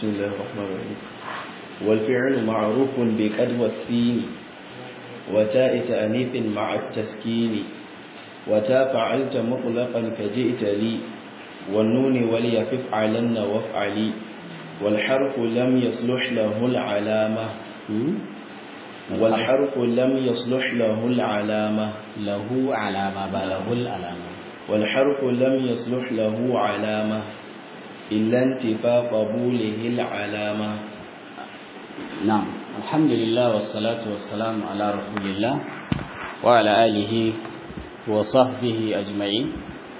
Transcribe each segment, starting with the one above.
بسم الله الرحمن الرحيم والفعل معروف بقد والسين وتاء تأنيث مع التسكين وتا فعلت مطلقا كجئت لي والنون وليفف علن وافعلي والحرف لم يصلح له العلامة والحرف لم يصلح له العلامة له علامة بله العلامة والحرف لم يصلح له علامة إلا انتفاء قبوله العلامة نعم الحمد لله والصلاة والسلام على رسول الله وعلى آله وصحبه أجمعين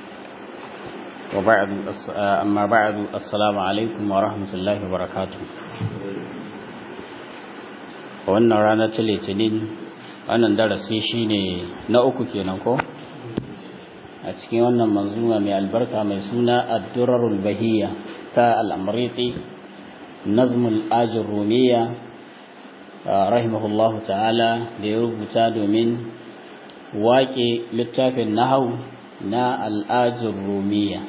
وبعد أما بعد السلام عليكم ورحمة الله وبركاته wannan rana ta litinin wannan darasi shine na uku kenan ko a cikin wannan manzuma mai albarka mai suna ad-durarul bahiyya ta al-amriti nazmul ajir rumiya rahimahullahu ta'ala da ya rubuta domin waƙe littafin nahau na al-ajir rumiya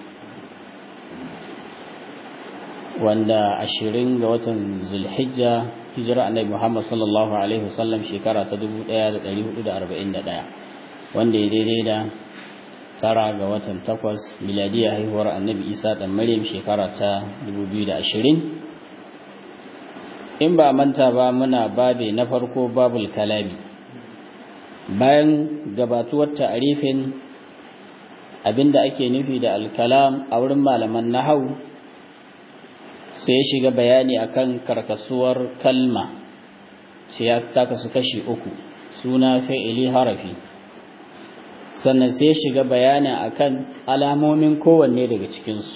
wanda ashirin ga watan zulhijja hijira annabi Muhammad sallallahu alaihi wasallam shekara ta 1441 wanda ya daidai da tara ga watan takwas miladiya haihuwar annabi Isa dan Maryam shekara ta 2020 in ba manta ba muna babe na farko babul kalami bayan gabatuwar ta'arifin abinda ake nufi da alkalam a wurin malaman nahau sai ya shiga bayani akan karkasuwar kalma sai ya kasu kashi uku suna fi'ili harafi sannan sai ya shiga bayani akan alamomin kowanne daga cikinsu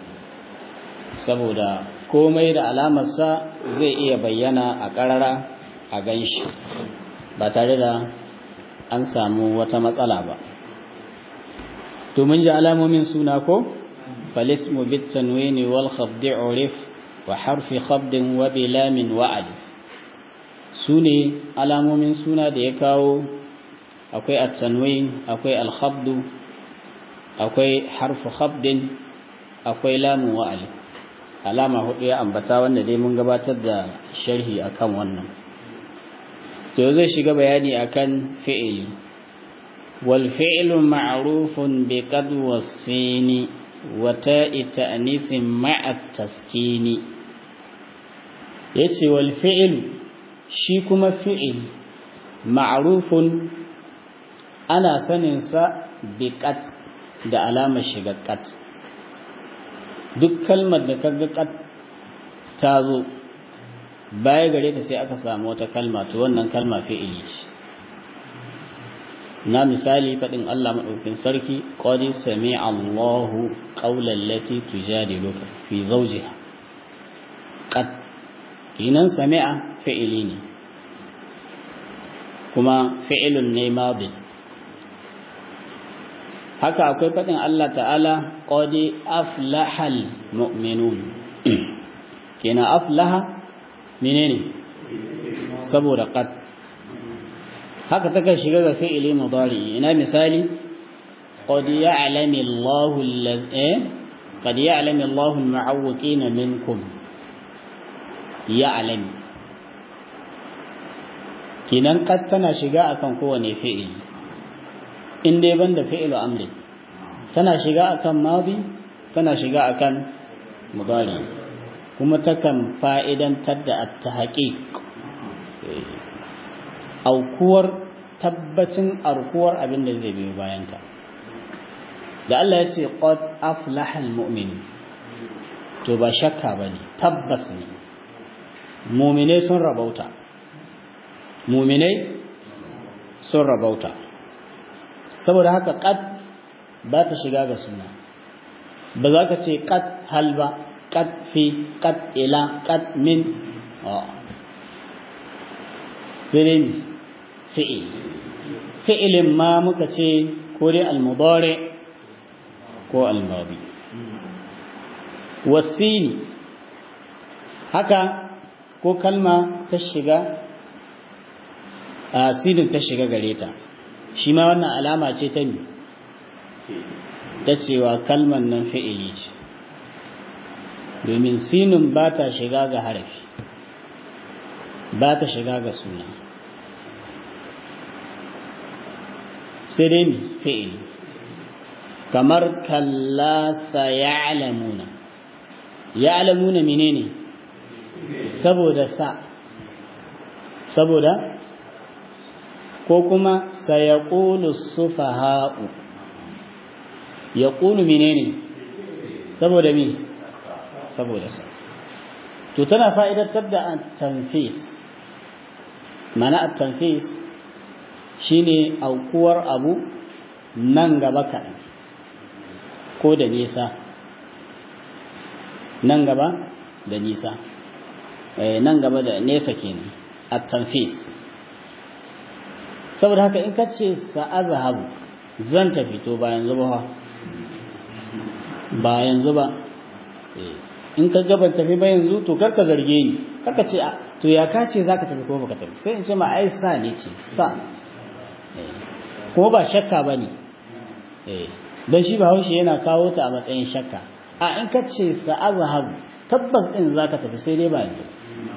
saboda komai da alamarsa zai iya bayyana a ƙarara a ganshi ba tare da an samu wata matsala ba domin ji alamomin suna ko فالاسم بالتنوين والخفض عرف وحرف خفض وبلام وألف سوني علامو من سونا da ya kawo akwai at-tanwin akwai al-khabd akwai harfu khabdin akwai lamu wa alif alama hudu ya ambata wanda dai mun gabatar da sharhi akan wannan to zai shiga bayani akan fi'ili wal fi'lu ma'rufun bi qad was-sini وتاء تأنيث مع التسكين yace wal fi'l shi kuma fi'il ma'rufun ana sanin sa bi qat da alamar shiga qat duk kalmar da kaga qat ta zo baya gare ta sai aka samu wata kalma to wannan kalma fi'ili ce na misali faɗin Allah maɗaukin sarki ƙwari sami Allahu ƙaular lati tujadiluka fi zaujiha ƙad kinan sami'a fi'ili ne kuma fi'ilun ne madin haka akwai faɗin Allah ta'ala ƙwari aflahal mu'minun kina aflaha menene saboda ƙad haka take shiga ga fi'ili mudari ina misali qad ya'lamu Allahu alladhi qad ya'lamu Allahu al-mu'awwiqina minkum ya'lam kinan qad tana shiga akan kowane fi'ili in dai banda fi'ilu amri tana shiga akan madi tana shiga akan mudari kuma takan fa'idantar da at-tahqiq aukuwar tabbacin arkuwar abin da zai biyo bayanta da Allah ya ce qad aflahal mu'min to ba shakka bane tabbas ne mu'minai sun rabauta mu'minai sun rabauta saboda haka qad ba ta shiga ga suna ba za ka ce qad hal ba qad fi qad ila qad min sai dai fi'il fi'ilin ma muka ce ko dai al-mudari ko al-madi wasini haka ko kalma ta shiga a sinin ta shiga gare ta shi ma wannan alama ce ta ne ta cewa kalman nan fi'ili ce domin sinun ba ta shiga ga harafi ba ta shiga ga suna sai dai mi fi'ili kamar kalla sa ya'lamuna ya'lamuna menene saboda sa saboda ko kuma sayaqulu sufaha'u yaqulu menene saboda me saboda sa to tana fa'idatar da at-tanfis mana at-tanfis shine aukuwar abu nan gaba kaɗan ko da nisa nan gaba da nisa nan gaba da nesa kenan at-tanfis saboda haka in kace sa'azhabu zan tafi to ba yanzu ba ba yanzu ba in ka gaban tafi ba yanzu to karka zarge ni karka ce to ya ka ce zaka tafi ko baka tafi sai in ce ma ai sa ne ce sa kuma ba shakka bane eh dan shi Bahaushe yana kawo ta a matsayin shakka a in ka ce sa'azhabu tabbas din zaka tafi sai dai ba yanzu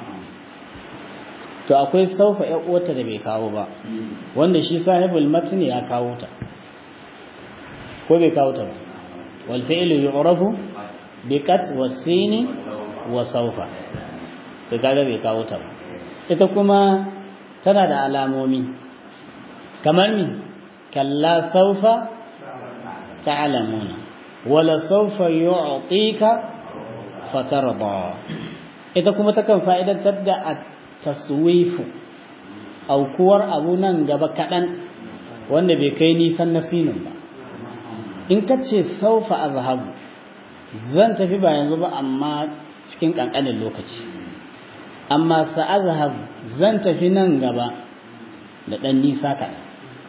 to akwai saufa ƴan uwarta da bai kawo ba wanda shi sahibul matni ya kawo ta ko bai kawo ta ba wal fi'lu yu'rafu bi kat wasini wa saufa to kaga bai kawo ta ba ita kuma tana da alamomi kamar mi kalla saufa ta'lamuna wala saufa yu'tika fatarda ita kuma takan fa'idantar da taswifu aukuwar abu nan gaba kaɗan wanda bai kai nisan nasinin ba in ka ce saufa azhabu zan tafi ba yanzu ba amma cikin ƙanƙanin lokaci amma sa'azhabu zan tafi nan gaba da ɗan nisa kaɗan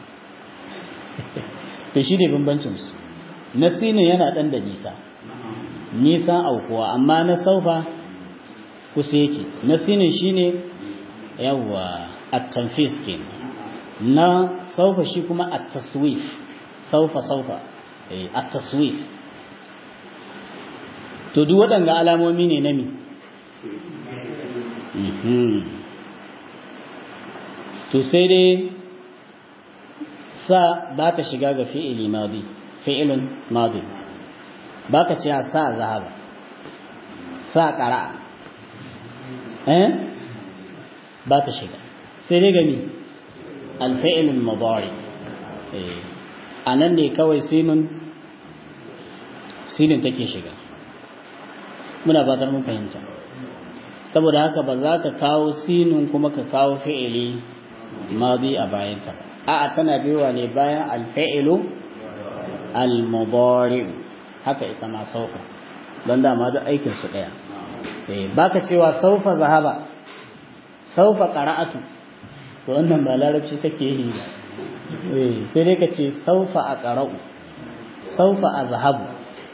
to shi ne bambancinsu nasinin yana ɗan da nisa nisan aukuwa amma na saufa kusa yake nasinin shi ne yawwa at-tanfis kenan na saufa shi kuma at-taswif saufa saufa eh at-taswif to duk waɗanga alamomi ne na mi to sai dai sa ba ta shiga ga fi'ili madi fi'ilun madi ba ka ce sa zahaba sa ƙara eh ba ta shiga sai dai gami alfa'ilun mudari a nan ne kawai sinun sinun take shiga muna fatar mun fahimta saboda haka ba za ka kawo sinun kuma ka kawo fi'ili madi a bayanta a'a tana biyowa ne bayan alfa'ilu al-mudari haka ita ma sauka don dama duk aikin su daya baka cewa saufa zahaba saufa qara'atu to wannan ba larabci take yi ba eh sai dai kace saufa aqra'u saufa azhabu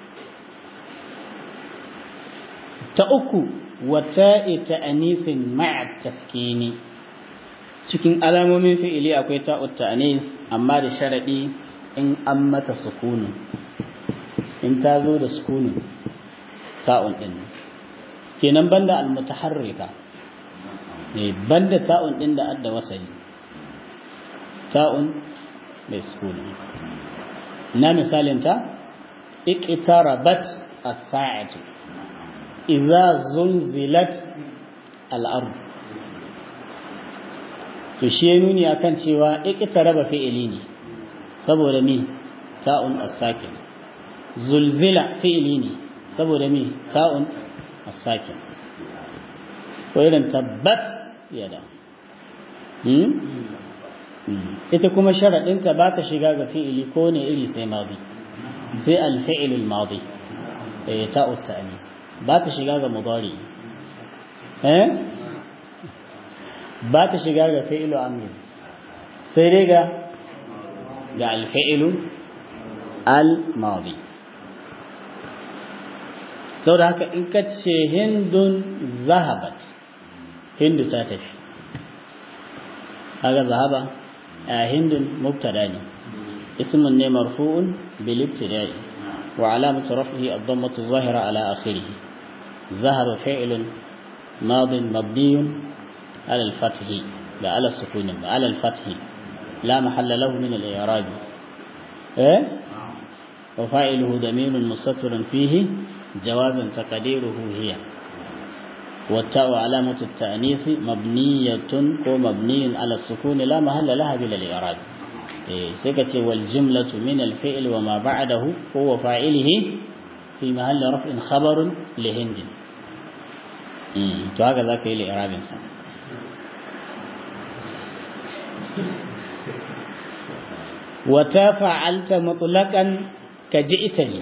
ta uku wata ta'anifin ma'a taskini cikin alamomin fi'ili akwai ta'ut ta'anis amma da sharadi in an mata sukunu in ta zo da sukunu ta'un din kenan banda al-mutaharrika ne banda ta'un din da adda wasali ta'un mai sukuni na misalin ta iqtarabat as-sa'atu idza zulzilat al-ard to shi nuni akan cewa iqtaraba fi'ili ne saboda me ta'un as-sakin zulzila fi'ili ne saboda me ta'un as-sakin ko irin tabbat yada ita kuma sharaɗinta ba ta shiga ga fi'ili ko ne iri sai madi sai alfi'ilul madi ta ta'anis ba ta shiga ga mudari eh ba ta shiga ga fi'ilu amri sai dai ga ga alfi'ilu al-madi saboda haka in ka ce hindun zahabat hindu ta tafi kaga zahaba hindun mubtada ne ismun ne marfu'un bil ibtida'i wa alamatu raf'ihi ad-dammatu zahira ala akhirih zahara fi'lun madin mabniyun ala al-fath ba ala sukun ba ala al-fath la mahalla lahu min al-i'rab eh wa fa'iluhu damirun mustatirun fihi jawazan taqdiruhu hiya والتاء علامة التأنيث مبنية ومبني على السكون لا محل لها بلا الإعراب سكت والجملة من الفعل وما بعده هو فاعله في محل رفع خبر لهند وهكذا كي لإعراب إنسان وتفعلت مطلقا كجئتني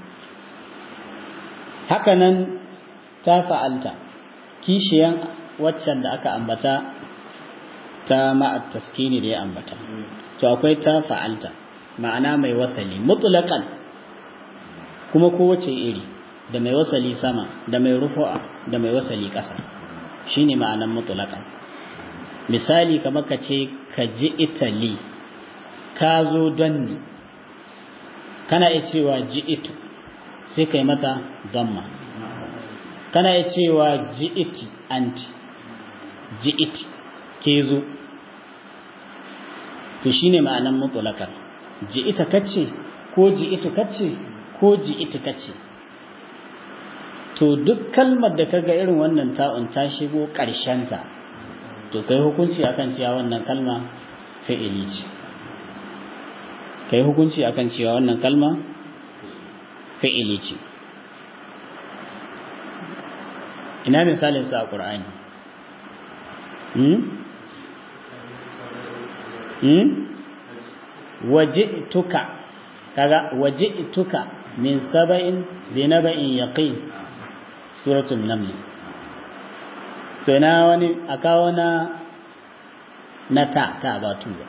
هكذا تفعلت kishiyan waccan da aka ambata ta ma'at taskini da ya ambata to akwai ta fa'alta ma'ana mai wasali mutlaqan kuma kowace iri da mai wasali sama da mai rufu'a da mai wasali ƙasa shine ma'anan mutlaqan misali kamar ka ce ka ji itali ka zo don ni kana iya cewa ji itu sai kai mata gamma kana iya cewa ji'iti anti ji'iti ke zo to shine ma'anan mutlaqan ji'ita kace ko ji'itu kace ko ji'iti kace to duk kalmar da kaga irin wannan ta'un ta shigo ƙarshen ta to kai hukunci akan cewa wannan kalma fi'ili ce kai hukunci akan cewa wannan kalma fi'ili ce ina misalin sa a ƙur'ani hmm? hmm? waji'tuka kaga waji'tuka min saba'in bi naba'in yaqin suratul naml to ina wani akawo na na ta ta ba tu ba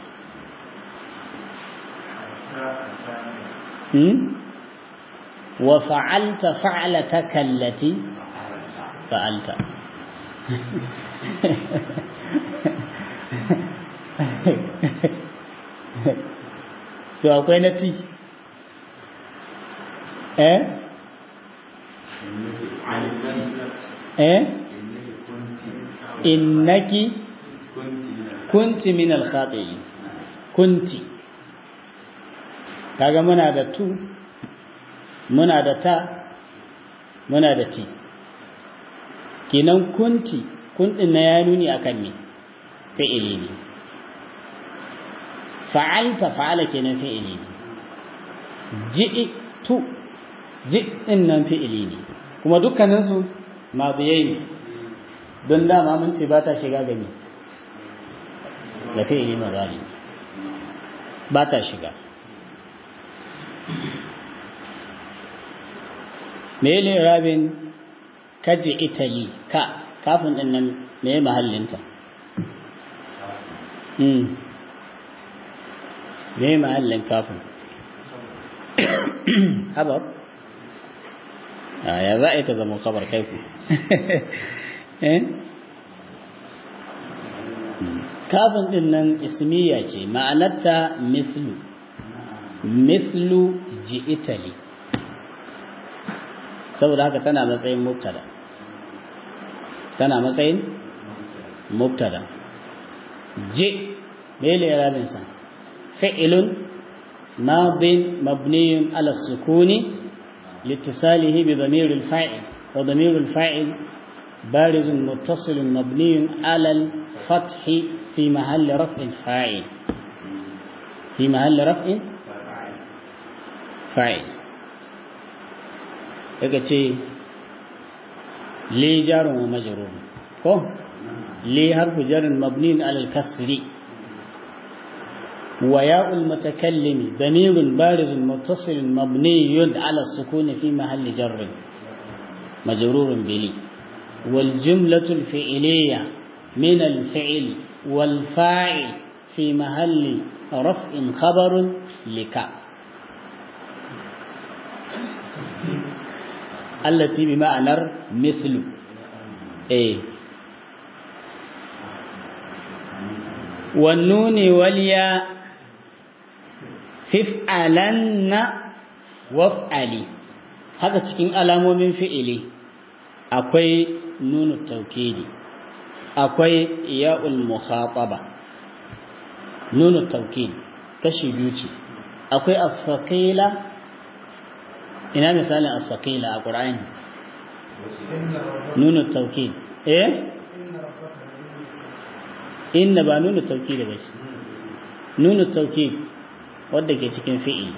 hmm? wa fa'alta fa'lataka allati fa'alta to akwai na ti eh eh innaki kunti min al-khati'in kunti kaga muna da tu muna da ta muna da ti kenan kunti kundin na ya nuni akan me fi'ili ne fa'alta fa'ala kenan fi'ili ne ji'tu ji'in nan fi'ili ne kuma dukkanin su madiyai ne don dama mun ce ba ta shiga gani da fi'ili mazari ba ta shiga me ne rabin kaji italy ka kafin din nan me mahallinta hmm me mahallin kafin habar ya za a yi ta zama kabar kai ku kafin din nan ismiya ce ma'anarta mislu mislu ji italy saboda haka tana matsayin mubtada tana matsayin mubtada ji mele rabin sa fi'ilun madin mabniyun ala sukuni لاتصاله بضمير الفاعل وضمير الفاعل بارز متصل مبني على الفتح في محل رفع فاعل في محل رفع فاعل daga ce li jarun wa majrur ko li harfu jarrin mabniin ala al-kasri wa ya'ul mutakallimi damirun barizun muttasilun mabniyun ala as-sukuni fi mahalli jarrin majrurun bili wal jumlatu al-fi'liyya min al-fi'l wal fa'il fi mahalli raf'in khabarun lika التي بمعنى مثل ايه والنون والياء ففعلن وافعلي haka cikin alamomin fi'ili akwai nunu taukidi akwai ya'ul mukhataba nunu taukidi kashi biyu ce akwai as-saqila ina misalin as-saqila a Qur'ani nunu taukid eh inna ba nunu taukid ba ce nunu taukid wadda ke cikin fi'il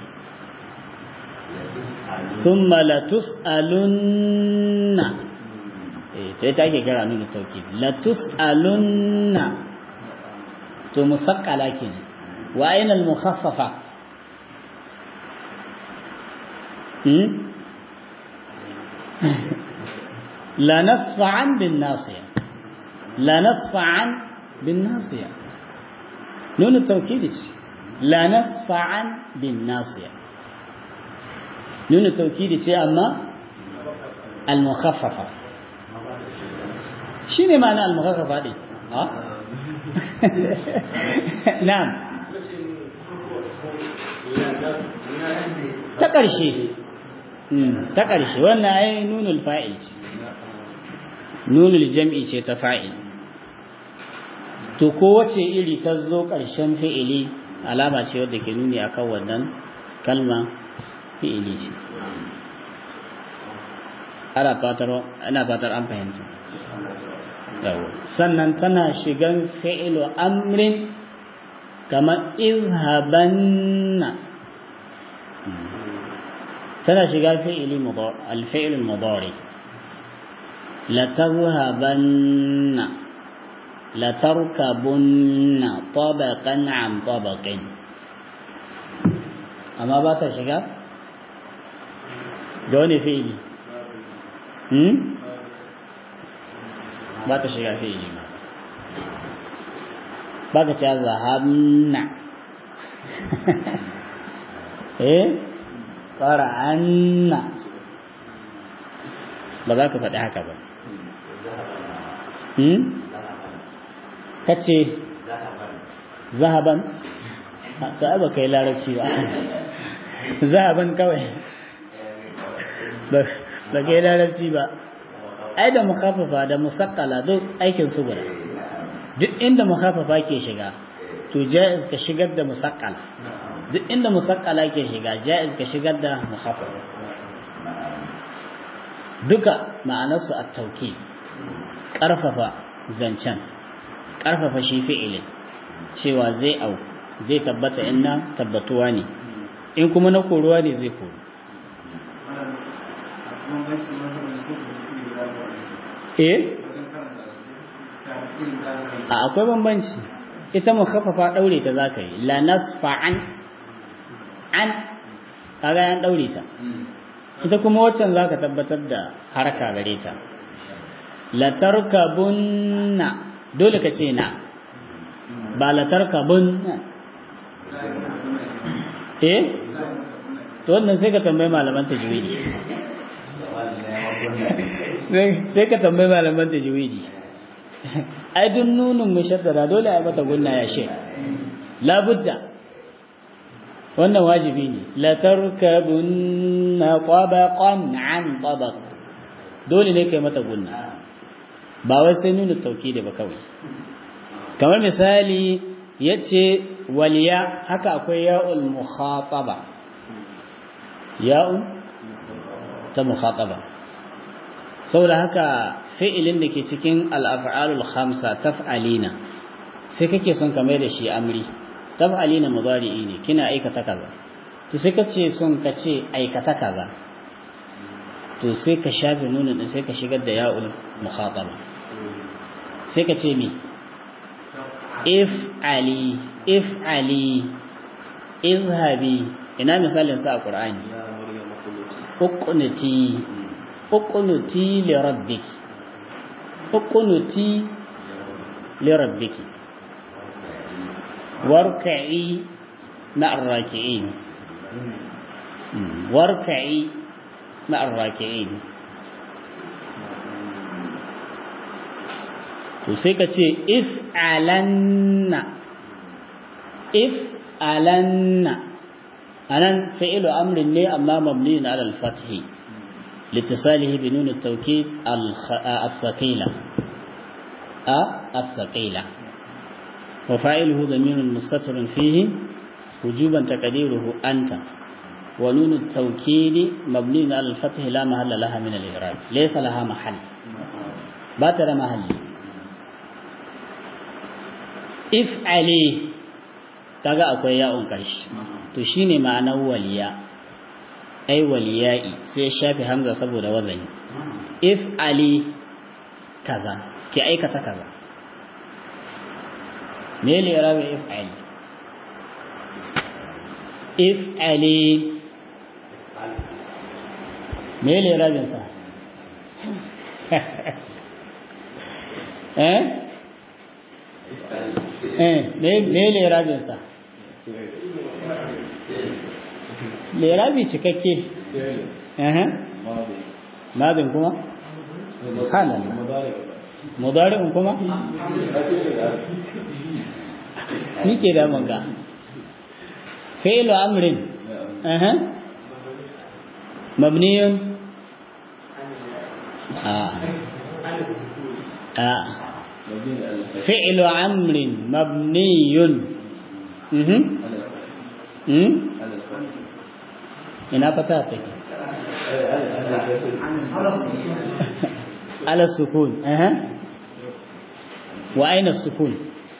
thumma la tus'alunna eh to ita ake kira nunu taukid la tus'alunna to musaqqala kenan wa ayna al mukhaffafa hmm la nasfa'an bin nasiya la nasfa'an bin nasiya nunu taukid la nasfa'an bin nasiya nuna taukidi ce amma al-mukhaffafa shine ma'ana al-mukhaffafa din ha na'am ta ƙarshe ta ƙarshe wannan ai nunul fa'il ce nunul jam'i ce ta fa'il to kowace iri ta zo ƙarshen fi'ili alama ce wadda ke nuni akan wannan kalma fi'ili ce ana fatar ana fatar an fahimta yawo sannan tana shigan fi'ilu amrin kamar izhabanna tana shiga fi'ili al-fi'il al-mudari la tadhhabanna la tarkabunna tabaqan an tabaqin amma ba ta shiga ga wani fi'ili hmm ba ta shiga fi'ili ba ba ka ce zahabna eh qara'anna ba za ka faɗi haka ba hmm ka ce zahaban ta ai ba kai larabci ba zahaban kawai ba kai larabci ba ai da mukhafafa da musaqqala duk aikin su guda duk inda mukhafafa ke shiga to jaiz ka shigar da musaqqala duk inda musaqqala ke shiga jaiz ka shigar da mukhafafa duka ma'anarsu at-tawkid karfafa zancen karfafa shi fi'ilin cewa zai au zai tabbata inna tabbatuwa ne in kuma na koruwa ne zai koru eh a akwai bambanci ita mu khaffafa daure ta zaka yi la nasfa'an an kaga yan daure ta ita kuma waccan zaka tabbatar da haraka gare ta la tarkabunna dole ka ce na ba la tarkabunna eh to wannan sai ka tambayi malaman tajwidi sai ka tambayi malaman tajwidi ai duk nunun mushaddada dole ai mata gunna ya she labudda wannan wajibi ne la tarkabunna tabaqan an tabaq dole ne kai mata gunna ba wai sai nuna tauhidi ba kawai kamar misali yace waliya haka akwai ya'ul mukhataba ya'un ta mukhataba saboda haka fi'ilin da ke cikin al'af'alul khamsa taf'alina sai kake son ka mai da shi amri taf'alina mudari'i ne kina aikata kaza to sai kace son ka ce aikata kaza to sai ka shafe nuna din sai ka shigar da ya'ul mukhataba sai ka ce mi if ali if ali izhabi ina misalin sa a qur'ani uqnuti uqnuti li rabbiki uqnuti li rabbiki warka'i ma'ar raki'in warka'i ma'ar raki'in to sai ka ce if alanna if alanna anan fi'lu amrin ne amma mabni ala al-fathi لاتصاله بنون التوكيد الثقيلة أ الثقيلة وفاعله ضمير مستتر فيه وجوبا تقديره أنت ونون التوكيد مبني على الفتح لا محل لها من الإعراب ليس لها محل باتر محل افعلي kaga akwai ya'un ƙarshe to shine ma'anar waliya ai waliyai sai shafi hamza saboda wazani if ali kaza ki aikata kaza me ne rabi if ali if ali me ne rabin sa eh eh me ne rabin sa lerabi cikakke madin kuma subhanallah mudari'un kuma nike da manga fi'lu amrin aha mabniyun ah ah fi'lu amrin mabniyun mhm mhm ina fata take ala sukun eh wa aina sukun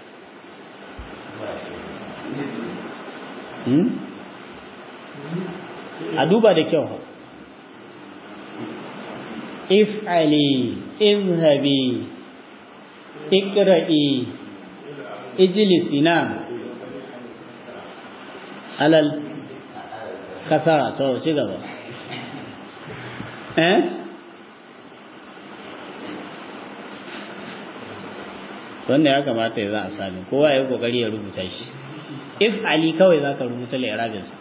hmm a duba da kyau if'ali izhabi iqra'i ijlisi na alal kasara to ci gaba eh wanda ya kamata ya za a sami kowa ya kokari ya rubuta shi if ali kawai za ka rubuta lairabinsa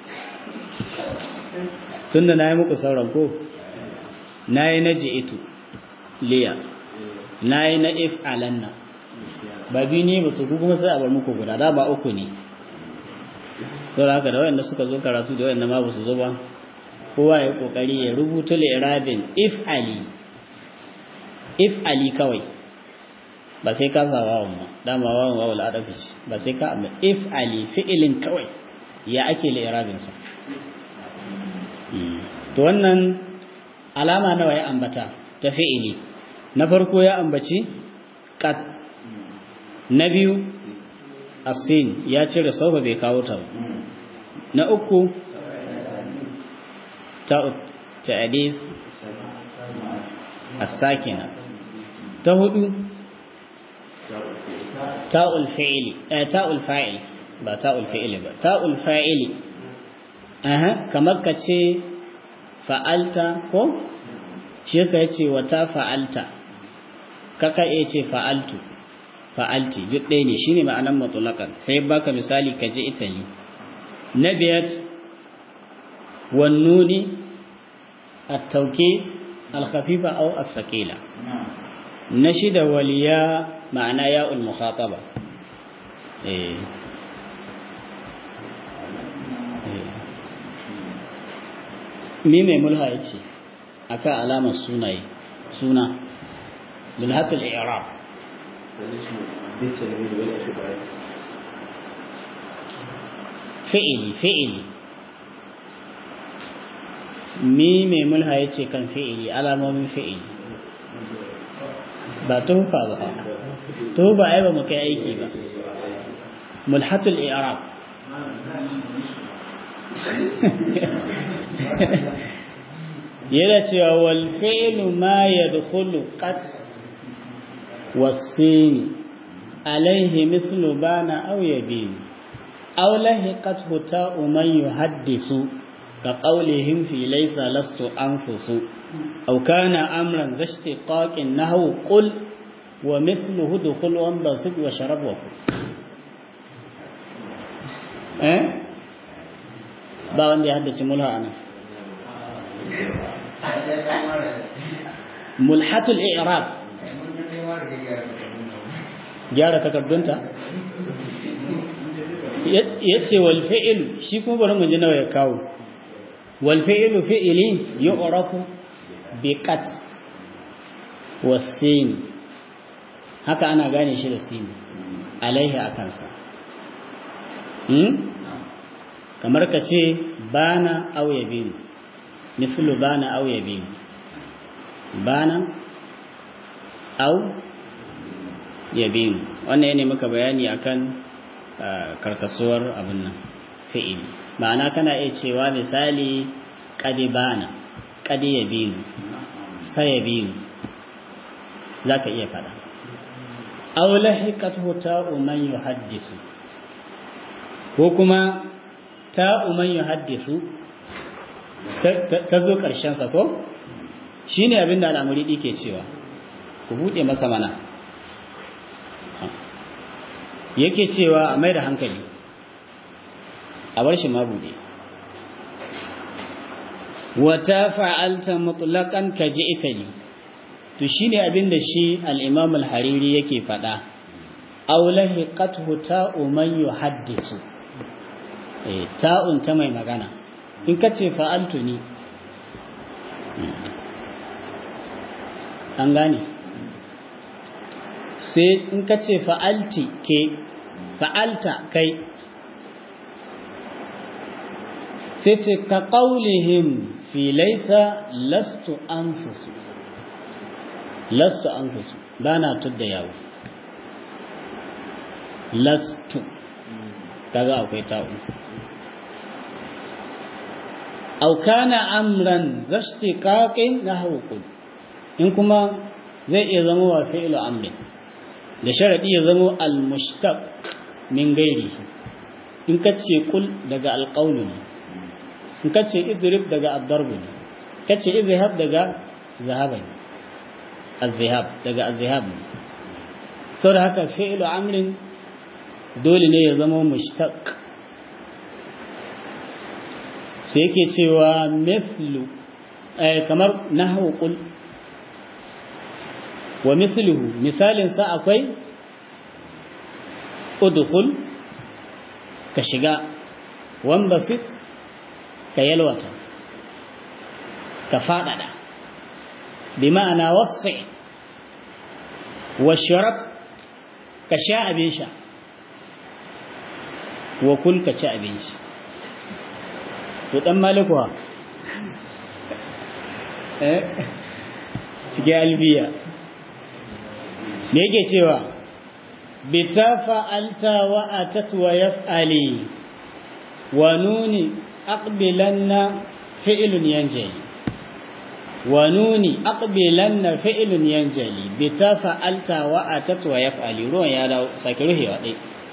tun da na yi muku sauran ko na yi na ji'itu liya na yi na if alanna ba biyu ne ba su kuma sai a bar muku guda da ba uku ne to da haka da wayanda suka zo karatu da wayanda ma ba su zo ba kowa ya kokari ya rubuta li'rabin if ali if ali kawai ba sai ka sa wawan ba dama wawan wawul adafi ce ba sai ka amma if ali fi'ilin kawai ya ake li'rabin sa to wannan alama nawa ya ambata ta fi'ili na farko ya ambaci qat na biyu asin ya cire saufa bai kawo ta na uku ta'adis as-sakina ta hudu ta'ul fi'li eh ta'ul fa'il ba ta'ul fi'li ba ta'ul fa'ili aha kamar ka ce fa'alta ko shi yasa yace wata fa'alta kaka iya ce fa'altu fa'alti duk ɗaya ne shine ma'anan mutlaqan sai baka misali ka je Italy na biyar wannuni at-tawkid al-khafifa aw as-saqila na shida waliya ma'ana ya'ul mukhataba eh mi mai mulha yace akan alamar sunaye suna mulhatul i'rab fi'ili fi'ili mi mai mulha ya ce kan fi'ili alamomin fi'ili ba tufa ba tufa ai ba mu kai aiki ba mulhatul i'rab yana cewa wal fi'lu ma yadkhulu qat was-sin alayhi mislu bana aw yabin aw lahiqathu ta'u man yuhaddisu ka qawlihim fi laysa lastu anfusu aw kana amran zashtiqaqin nahwu qul wa mithluhu dukhul wa basid wa sharab wa eh ba wanda ya haddace mulha anan mulhatul i'rab gyara takardunta yace wal fi'lu shi kuma bari mu ji nawa ya kawo wal fi'lu fi'li yu'rafu biqat wasin haka ana gane shi da sin alaihi akansa hmm? kamar ka ce bana au yabin mislu bana au yabin bana au yabin wannan ne muka bayani akan karkasuwar abin nan fi'ili ma'ana kana iya cewa misali kadi bana kadi yabin sayabin zaka iya fada aw lahiqathu ta'u man yuhaddisu ko kuma ta'u man yuhaddisu ta zo karshen sa ko shine abinda al'amuri ke cewa ku bude masa mana yake cewa a mai da hankali a bar shi ma bude wata fa'alta mutlaqan ka ji itali to shine abin da shi al-imam al-hariri yake faɗa aw lahiqathu ta'u man yuhaddisu eh ta'un ta mai magana in ka ce fa'altu ni an gane sai in ka ce fa'alti ke fa'alta kai sai ce ka ƙaunihim fi laisa lastu an fusu lastu an fusu ba na tudda yawo lastu kaga akwai ta'u aukana amran zashti kaƙin na haukun in kuma zai iya zama wa fi'ilu amrin da sharadi ya zama al-mushtaq min gairi in ka ce kul daga alqawlu ne in ka ce idrib daga ad-darb ne ka ce izhab daga zahaba ne az-zihab daga az-zihab ne saboda haka fi'lu amrin dole ne ya zama mushtaq sai yake cewa mithlu kamar nahwu qul wa misluhu misalin sa akwai udkhul ka shiga wambasit ka yalwata ka fadada bi ma'ana wasi wa sharab ka sha abin sha wa kul ka ci abin shi to dan malikuwa eh cikin albiya me yake cewa bita fa'alta wa atat wa yaf'ali wa nuni aqbilanna fi'lun yanjali wa nuni aqbilanna fi'lun yanjali bita fa'alta wa atat wa yaf'ali ruwan ya dawo sake ruhewa dai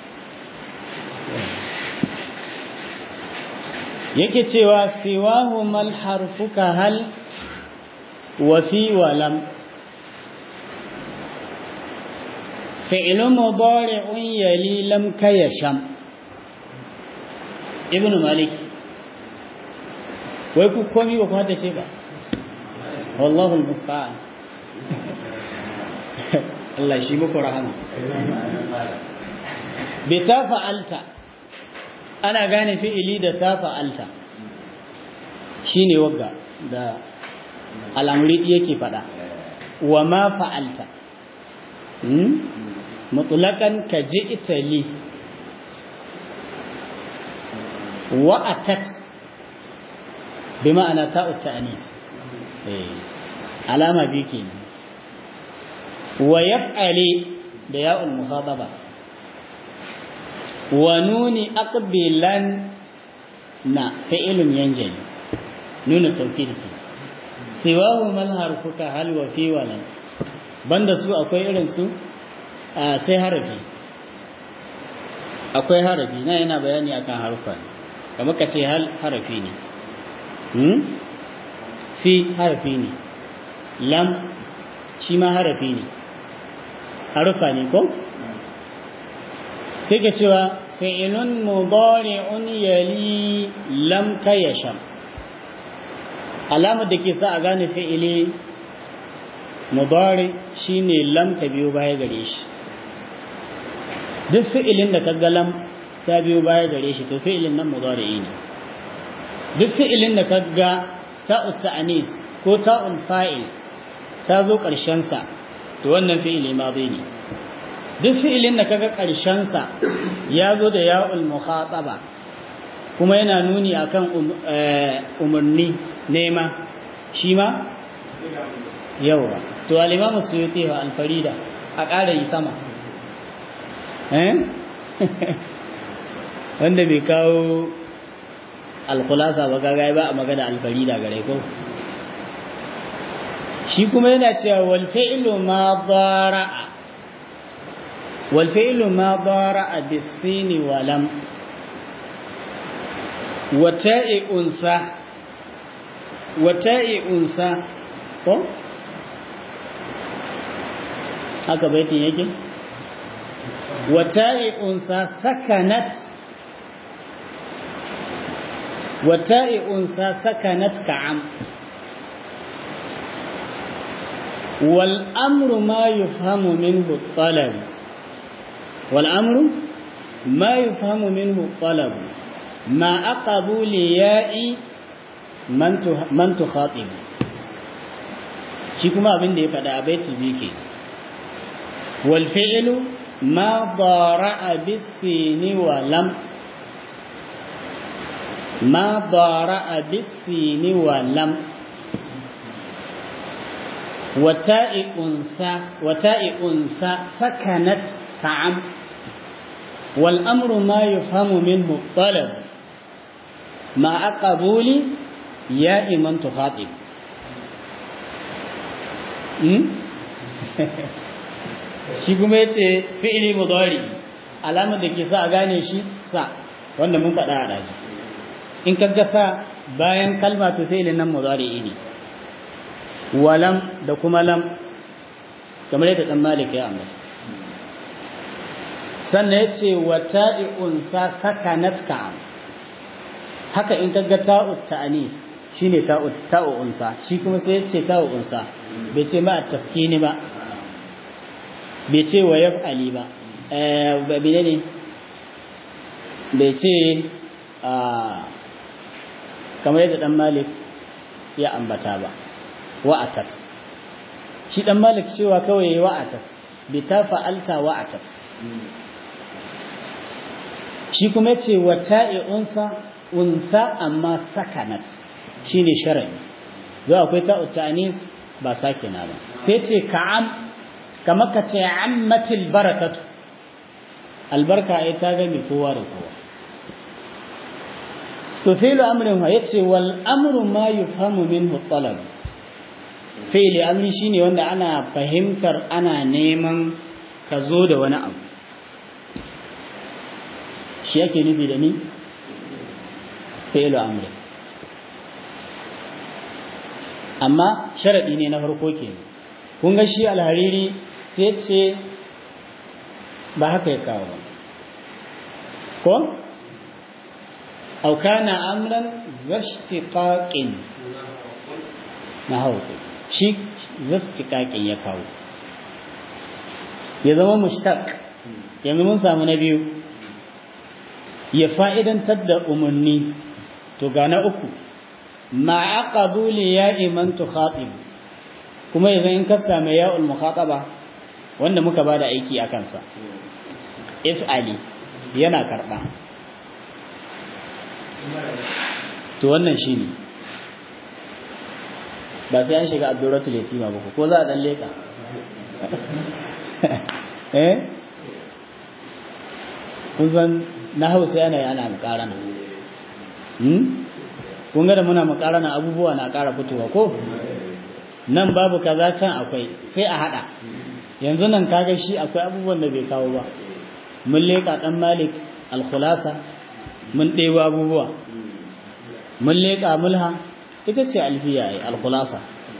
yake cewa siwahu mal harfuka hal wa fi wa lam فعل مضارع يلي لم كيشم ابن مالك wai ku komi ba ku haddace ba wallahu al-musta'an Allah shi muku rahama bi ta fa'alta ana gane fi'ili da ta fa'alta shine wagga da al'amri yake fada wa ma fa'alta mutlaƙan ka ji itali wa'atat bi ma'ana ta'ut ta'anis alama bi ke wa yaf'ali da ya'ul muhadaba wa nuni aqbilan na fi'ilun yanjali nuna tawkid ke siwahu mal harfuka hal wa fi walan banda su akwai irin su sai harafi akwai harafi na yana bayani akan harufa ne kamar ka ce hal harafi ne fi harafi ne lam shi ma harafi ne harufa ne ko sai ka cewa fi'ilun mudari'un yali lam kayasham alamar da ke sa a gane fi'ili mudari shine lam ta biyo baya gare shi duk fi'ilin da kaga lam ta biyo baya gare shi to fi'ilin nan mudari ne duk fi'ilin da kaga ta'u ta'anis ko ta'ul fa'il ta zo ƙarshensa to wannan fi'ili madi ne duk fi'ilin da kaga ƙarshensa ya zo da ya'ul mukhataba kuma yana nuni akan umarni nema shi ma yawa to al-imamu suyuti wa al-farida a ƙara yi sama eh wanda bai kawo al-khulasa ba kaga ba a magana al-farida gare ko shi kuma yana cewa wal fi'lu ma dara'a wal fi'lu ma dara'a bis-sin wa lam wa ta'i unsa wa ta'i unsa ko haka baitin yake wa ta'i unsa sakanat wa ta'i unsa sakanat ka'am والأمر ما يفهم منه الطلب والأمر ما يفهم منه الطلب ما أقبل ياء من تخاطب shi kuma abin da ya faɗa a baiti biyu ke wal fi'lu ma dara'a bis-sini wa lam ma dara'a bis-sini wa lam وتاء أنثى وتاء أنثى سكنت كعم والأمر ما يفهم منه الطلب مع قبول ياء من تخاطب shi kuma yace fi'ili mudari alamar da ke sa a gane shi sa wanda mun faɗa a ɗazu in ka ga sa bayan kalma to fi'ilin nan mudari ne walam da kuma lam kamar yadda dan malik ya ambata sannan ya ce wa ta'i'un sa sakanat ka'am haka in kaga ta'u ta'anis shine ta'u ta'u unsa shi kuma sai ya ce ta'u unsa bai ce ma taskini ba bai ce wa yaf'ali ba eh bai ne bai ce a kamar yadda dan malik ya ambata ba wa'atat shi dan malik cewa kawai wa'atat bi ta fa'alta wa'atat shi kuma yace wa ta'i unsa unsa amma sakanat shine shar'i zo akwai ta'u ta'anis ba sakina ba sai ce ka'am kamar ka ce ammatil barakatu albarka ai ta gami kowa da kowa to fi'lu amrin wa yace wal amru ma yufhamu minhu talab fi'li amri shine wanda ana fahimtar ana neman ka zo da wani abu shi yake nufi da ni fi'lu amri amma sharadi ne na farko ke kun ga shi alhariri sai ce ba haka ya kawo ba ko au kana amran zashtiqaqin na hauku shi zastikakin ya kawo ya zama mushtaq yanzu mun samu na biyu ya fa'idantar da umarni to ga na uku ma'a qabuli ya iman tukhatib kuma yanzu in ka same ya'ul mukhataba wanda muka bada aiki a kansa if ali yana karba to wannan shine ba sai an shiga addurratul yatima ba ko za a dan leka eh kun san na hausa yana yana mukarana hmm kun ga da muna mukarana abubuwa na ƙara fitowa ko nan babu kaza can akwai sai a hada yanzu nan kaga shi akwai abubuwan da bai kawo ba mun leka dan malik al-khulasa mun ɗebo abubuwa mun leka mulha ita ce alfiya ai al-khulasa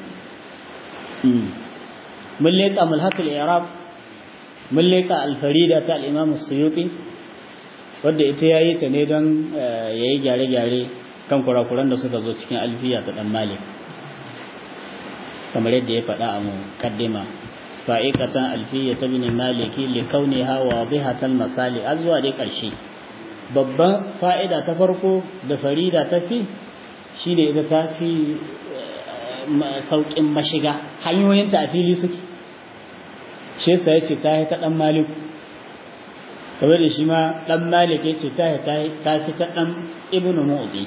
mun leka mulhatul i'rab mun leka al-farida ta al-imam as-suyuti wanda ita yayi ta ne don yayi gyare-gyare kan kurakuran da suka zo cikin alfiya ta dan malik kamar yadda ya faɗa a mukaddima fa'iqatan alfiya ta bin maliki li kauniha wadihatan masali azwa dai ƙarshe babban fa'ida ta farko da farida ta fi shine ita ta fi saukin mashiga hanyoyinta a fili suke shi yasa yace ta yi ta dan maliku kamar da shi ma dan malik yace ta yi ta fi ta dan ibnu mu'ti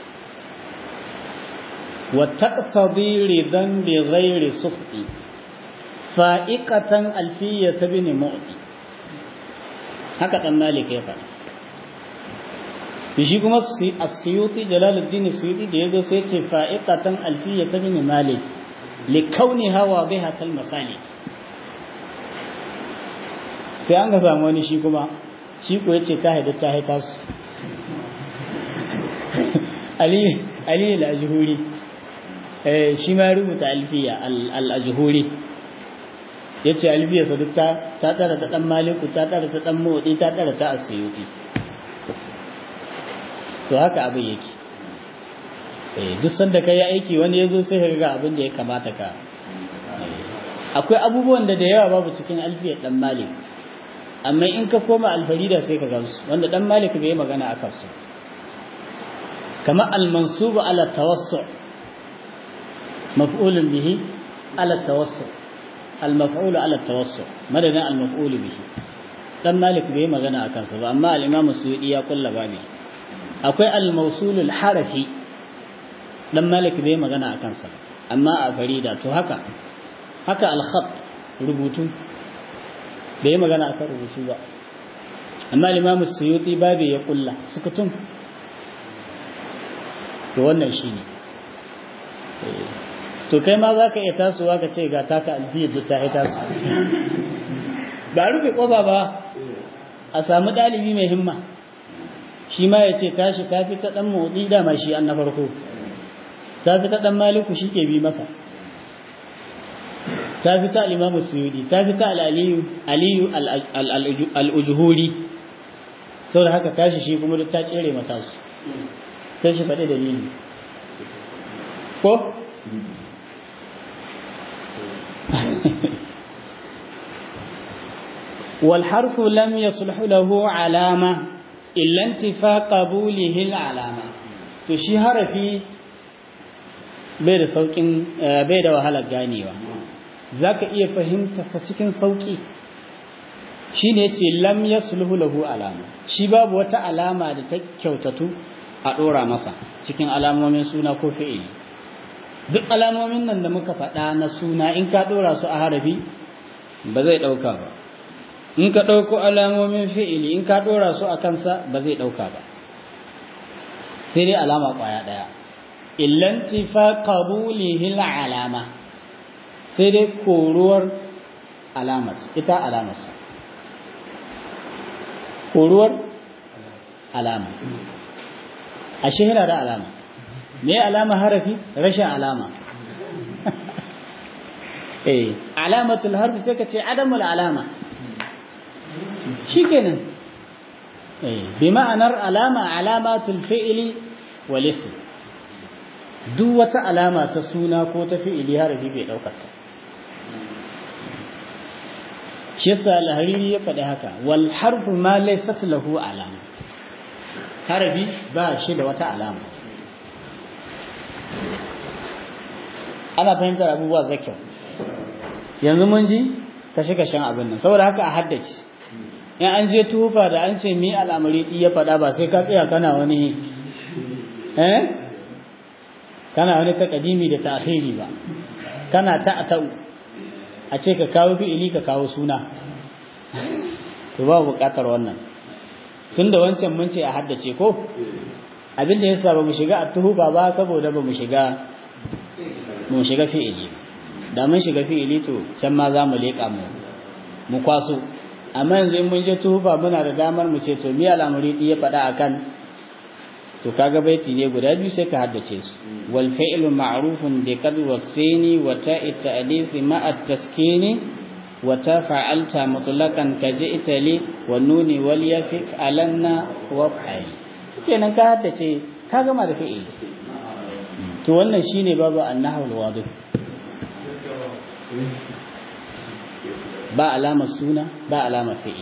wa taqtadi ridan bi ghairi sukhti fa'iqatan alfiyat ibn mu'ti haka dan malik ya faɗa shi kuma as-suyuti jalaluddin suyuti da yazo sai ce fa'iqatan alfiyat ibn malik li kauniha wadihatal masalik sai an ga samu wani shi kuma shi ko yace ta haida ta haita su ali ali al-ajhuri eh shi ma rubuta alfiya al-ajhuri yace alfiya sa duk ta ta tara ta dan maliku ta tara ta dan motsi ta tara ta asyuti to haka abin yake eh duk sanda kai aiki wani yazo sai ka ga abin da ya kamata ka akwai abubuwan da da yawa babu cikin alfiyar dan malik amma in ka koma alfarida sai ka gamsu wanda dan malik bai magana akan su kama al-mansubu ala tawassu maf'ulun bihi ala tawassu al-maf'ul ala tawassu madadin al-maf'ul bihi dan malik bai magana akan su ba amma al-imam suyudi ya kulla babi akwai al-mawsul al-harafi dan malik bai magana akan sa amma a farida to haka haka al-khat rubutu bai yi magana akan rubutu ba amma limamu suyuti babu ya kulla sukutun to wannan shi ne to kai ma za ka iya tasowa ka ce ga taka alfiyar da ta yi taso ba rufe ƙofa ba a samu ɗalibi mai himma shi ma ya ce tashi ta fi ta ɗan motsi dama shi an na farko ta fi ta ɗan maliku shi ke bi masa ta fi ta al'imamu suyudi ta fi ta al'aliyu al'ujuhuri sau da haka tashi shi kuma duk ta tsere mata su sai shi faɗi dalili ko? والحرف لم يصلح له علامة إلا انتفاء قبوله العلامة تشي حرفي بيد سوكين بيد وهلا ganewa. za ka iya fahimtarsa cikin sauƙi shi ne ce lam ya sulhu lahu alama shi babu wata alama da ta kyautatu a ɗora masa cikin alamomin suna ko fi'ili duk alamomin nan da muka faɗa na suna in ka ɗora su a harafi ba zai ɗauka ba in ka ɗauko alamomin fi'ili in ka ɗora su a kansa ba zai ɗauka ba sai dai alama ƙwaya ɗaya illantifa qabulihil alama sai dai koruwar alamat ita alamarsa koruwar alama a shahira da alama me alama harafi rashin alama eh alamatul harfi sai ka ce adamul alama shikenan eh bi ma'anar alama alamatul fi'li wal ism duk wata alama ta suna ko ta fi'ili harafi bai daukar ta shi yasa al-hariri ya faɗi haka wal harfu ma laysat lahu alama harafi ba shi da wata alama ana fahimtar abubuwa zakyau yanzu mun ji kashe kashen abin nan saboda haka a haddace in an je tufa da an ce mi al'amari ya faɗa ba sai ka tsaya kana wani eh kana wani takadimi da ta'khiri ba kana ta ta'u a ce ka kawo fi'ili ka kawo suna to ba buƙatar wannan tunda wancan mun ce a haddace ko abin da yasa ba mu shiga at-tuhuba ba saboda ba mu shiga mu shiga fi'ili da mun shiga fi'ili to can ma za mu leƙa mu mu kwaso amma yanzu in mun je tuhuba muna da damar mu ce to mi al'amuri ya faɗa akan to kaga baiti ne guda biyu sai ka haddace su wal fi'lu ma'rufun bi qad wasini wa ta'i ta'lif ma'a taskini wa ta fa'alta mutlaqan ka ji'ta li wa nuni wal yafik alanna wa fa'il kenan ka haddace ka gama da fi'ili to wannan shine babu annahu alwadih ba alamar suna ba alamar fi'ili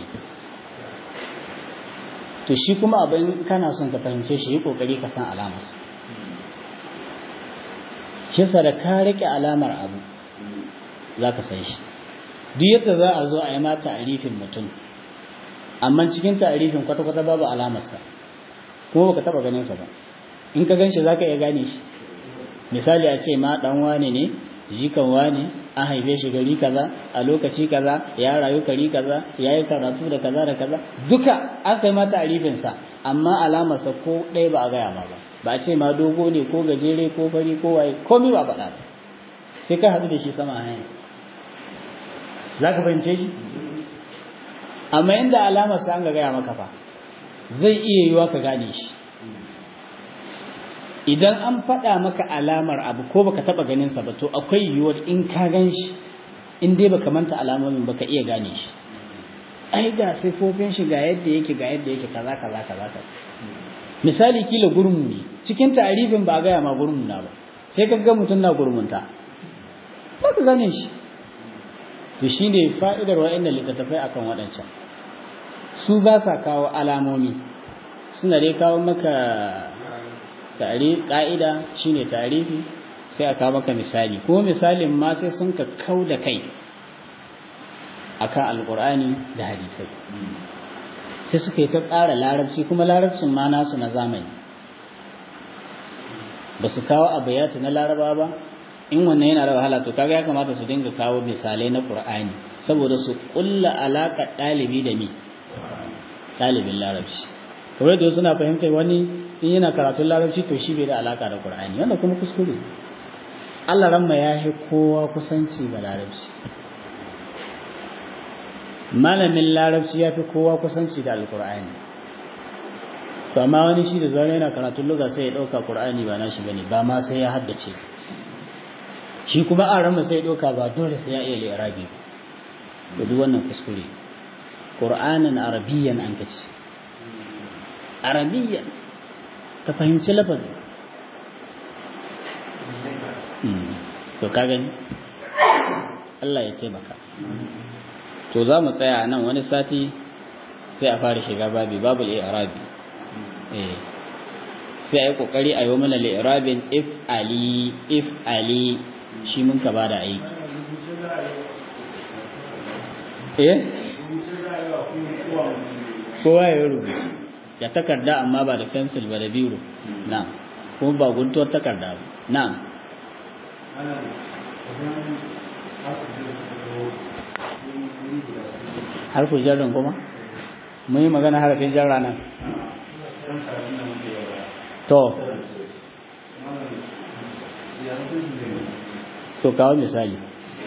to shi kuma abin kana son ka fahimce shi yi kokari ka san alamarsa shi yasa da ka rike alamar abu za ka san shi duk yadda za a zo a yi ma ta'arifin mutum amma cikin ta'arifin kwata-kwata babu alamarsa kuma baka taba ganin sa ba in ka gan shi za ka iya gane shi misali a ce ma dan wane ne jikan wane an haife shi gari kaza a lokaci kaza ya rayu kari kaza ya yi karatu da kaza da kaza duka an kai mata arifinsa amma alamarsa ko ɗaya ba a gaya ma ba ba a ce ma dogo ne ko gajere ko fari ko waye komai ba faɗa ba sai ka haɗu da shi sama hanya za ka fahimce shi amma inda alamarsa an ga gaya maka fa zai iya yiwa ka gane shi idan an faɗa maka alamar abu ko baka taɓa ganin sa ba to akwai yiwuwar in ka gan shi in dai baka manta alamomin baka iya gane shi ai ga sifofin shi ga yadda yake ga yadda yake kaza kaza kaza kaza misali kila gurmu ne cikin ta'arifin ba gaya ma gurmu na ba sai ka ga mutum na gurmunta ba ka gane shi to shine fa'idar wa'annan littattafai akan waɗancan su ba sa kawo alamomi suna dai kawo maka ƙa'ida shi ne tarihi sai a kawo maka misali ko misalin ma sai sun ka kau da kai a kan alƙur'ani da hadisai sai suka yi ta tsara larabci kuma larabcin ma nasu na zamani ba su kawo abayatu na laraba ba in wannan yana da wahala to kaga ya kamata su dinga kawo misalai na ƙur'ani saboda su ƙulla alaƙar ɗalibi da mi ɗalibin larabci kawai da suna fahimtar wani in yana karatun larabci to shi bai da alaka da qur'ani wanda kuma kuskure Allah ramma ya yi kowa kusanci ga larabci malamin larabci ya fi kowa kusanci da alqur'ani to amma wani shi da zaune yana karatun lugha sai ya dauka qur'ani ba nashi bane ba ma sai ya haddace shi kuma an ramma sai ya dauka ba dole sai ya iya li'irabi ba duk wannan kuskure qur'anan arabiyyan an kace arabiyyan ka fahimci lafazi to ka gani Allah ya taimaka to za mu tsaya nan wani sati sai a fara shiga babi babu al'irabi eh sai a yi kokari a yi mana al'irabin if ali if ali shi mun ka bada aiki eh kowa ya rubuta da takarda amma ba da fensil ba da biro na kuma ba guntuwar takarda ba na harfin jarrin kuma mun yi magana harfin jarra nan to to kawo misali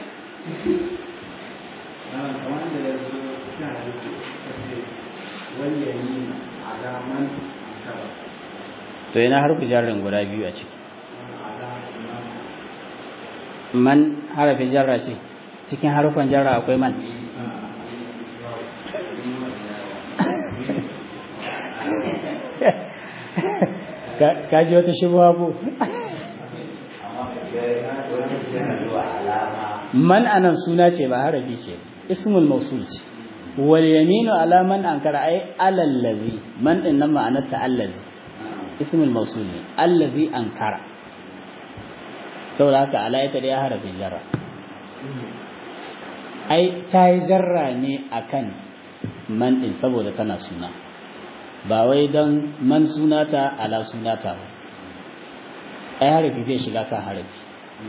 to yana harfi jarrin guda biyu a ciki man harafin jarra ce cikin harufan jarra akwai man ka ji wata shibuwa ko man anan suna ce ba harafi ce ismul mausul ce wal yaminu ala man ankara ay alallazi man din nan ma'anar ta allazi ismul mausul ne allazi ankara saboda haka ala ita da ya harafi jarra ai ta yi jarra ne akan man din saboda tana suna ba wai don man sunata ala sunata ba ai harafi zai shiga kan harafi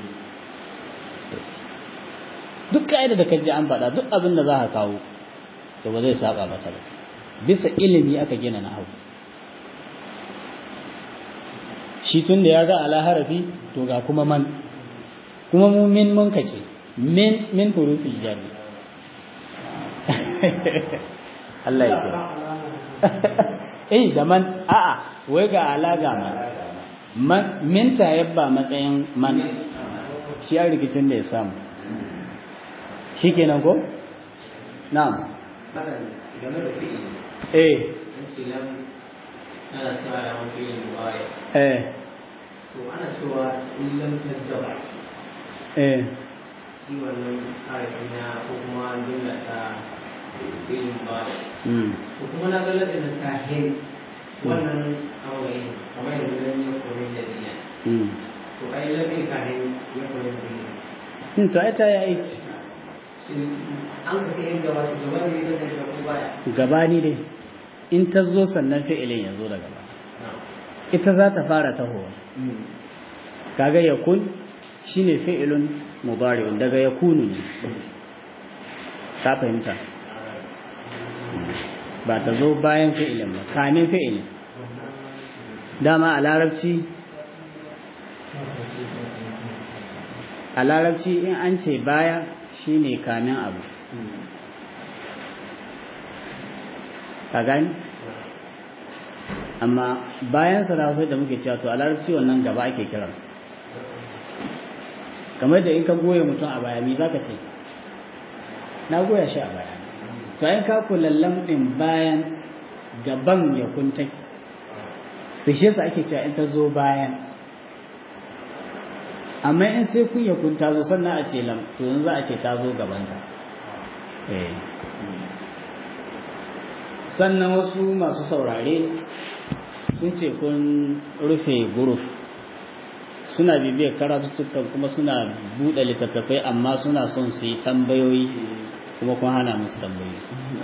duk ka'ida da kaji an faɗa duk abin da za ka kawo to ba zai saba mata ba bisa ilimi aka gina na hau shi tun da ya ga ala harafi to ga kuma man kuma mu min mun kace min min hurufil jarri Allah ya kira eh da man a'a wai ga ala ga man man min ta yabba matsayin man shi a rikicin da ya samu shi kenan ko na'am eh ana cewa da wani yin mu'aya eh to ana cewa in lam tajaba eh shi wannan harafin na ko kuma jumla ta yin mu'aya mm ko kuma na ga ladin ta hin wannan aure kamar yadda zan yi koyon da biya mm to ai lamin kafin ya koyi da in to ai ta yi aiki an ka sai gaba shi gaba ne da zai ko baya gabani dai in ta zo sannan fi'ilin ya zo daga ba ita za ta fara tahowa kaga yakun shine fi'ilun mudari'un daga yakunu ne ka fahimta ba ta zo bayan fi'ilin ba kamin fi'ilin dama a larabci a larabci in an ce baya shine kamin abu ka gani amma bayan sa da da muke cewa to a larabci wannan gaba ake kiransa kamar da in ka goye mutum a baya me zaka ce na goya shi a baya to ai ka kulallan din bayan gaban ya kunta to shi yasa ake cewa in ta zo bayan amma in sai kun ya kunta zo sannan a ce lam to yanzu za a ce ta zo gabanta eh sannan wasu masu saurare sun ce kun rufe guruf suna bibiyar karatuttukan kuma suna buɗe littattafai amma suna son su yi tambayoyi kuma kun hana musu tambayoyi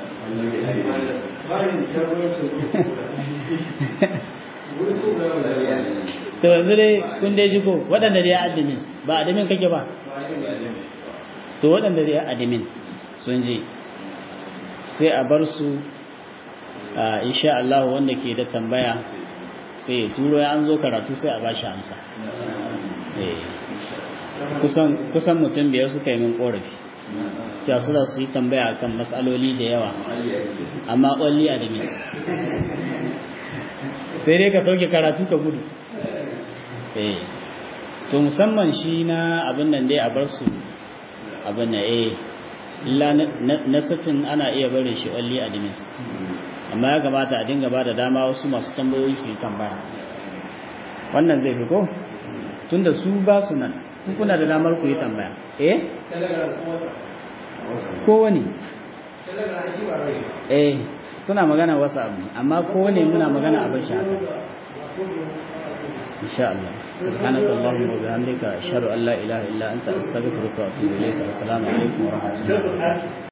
to yanzu dai kun dai ji ko waɗanda dai admin ba admin kake ba to waɗanda dai admin sun ji sai a bar su insha Allah wanda ke da tambaya sai ya turo ya an zo karatu sai a bashi amsa kusan kusan mutum biyar suka yi min korafi cewa su su yi tambaya kan matsaloli da yawa amma ƙwalli a dami sai dai ka sauke karatu ka gudu to musamman shi na abin nan dai a bar su abin na eh illa na satin ana iya bare shi ƙwalli a dami amma ya kamata a dinga ba da dama wasu masu tambayoyi su yi tambaya wannan zai fi ko tunda su ba su nan kuna da damar ku yi tambaya eh kowane eh suna magana wasu abu amma kowane muna magana abin shi haka insha Allah subhanaka allahumma wa bihamdika ashhadu an la ilaha illa anta astaghfiruka wa atubu ilayk assalamu alaikum wa rahmatullahi wa barakatuh